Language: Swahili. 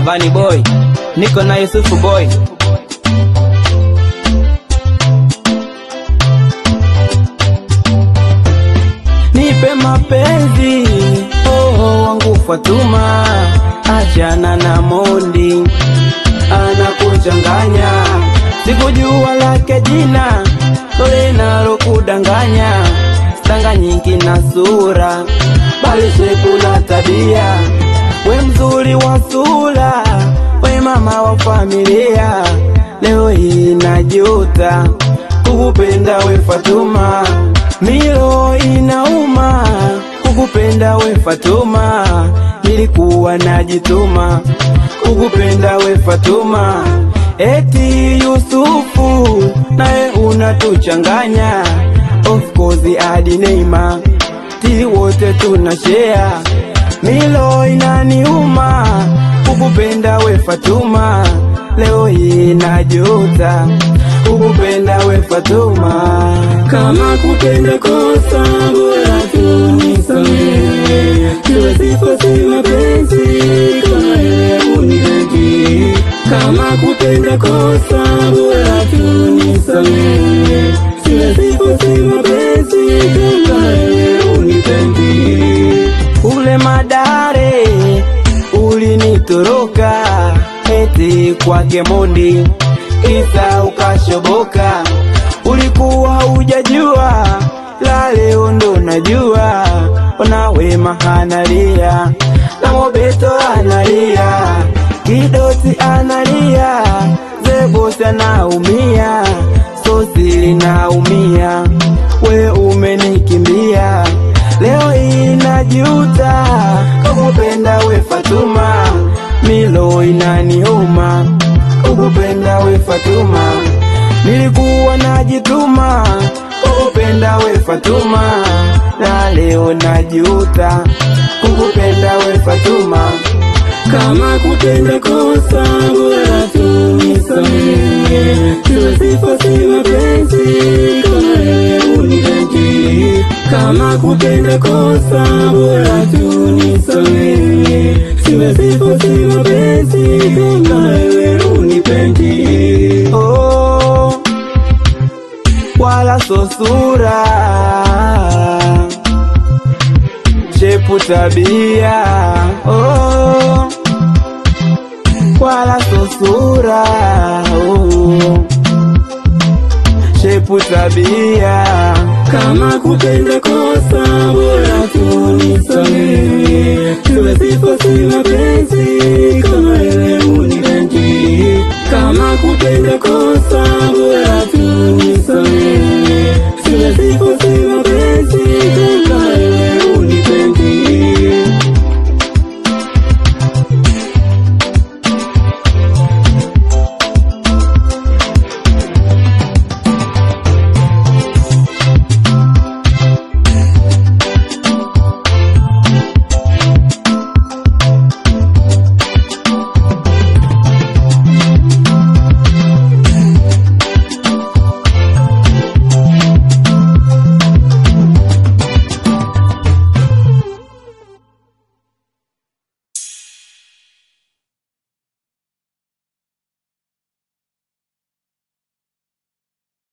Vani boy, niko na Yusufu boy. Nipe mapenzi oh, wangu Fatuma, achana na Mondi anakuchanganya, sikujua lake jina lole nalokudanganya, stanganyiki na sura, bali shepu na tabia, we mzuri wa sura, we mama wa familia, leo hii najuta kukupenda we Fatuma, milo inauma kukupenda we Fatuma, nilikuwa najituma kukupenda we Fatuma, eti Yusufu naye unatuchanganya, of course hadi Neema ti wote tuna share, milo inaniuma kukupenda we Fatuma, leo hii najuta kukupenda we Fatuma. Kama kupenda kosa bora tu nisamehe, siwezi fosi mapenzi kama wewe unipendi. Kama kupenda kosa bora tu nisamehe, siwezi fosi mapenzi kama wewe unipendi. Ule madare ulinitoroka eti kwake Mondi, kisa ukashoboka, ulikuwa hujajua, la leo ndo najua, ona Wema analia na Mobeto analia, Kidoti analia, Zebosi anaumia, Sosi linaumia, we umenikimbia Leo hii najuta kukupenda we Fatuma, milo inaniuma kukupenda we Fatuma, nilikuwa najituma kukupenda we Fatuma, na leo najuta kukupenda we Fatuma. Kama kupenda kosa bora tu nisamehe, siwezi fosi mapenzi kama wewe unipendi. Kama kupenda kosa bora tu nisamehe, siwezi fosi mapenzi kama wewe unipendi. oh, wala so sura, shepu tabia, oh, wala so sura, oh, shepu tabia, Kama kupenda kosa bora tu nisamehe, siwezi fosi mapenzi kama wewe unipendi. Kama kupenda kosa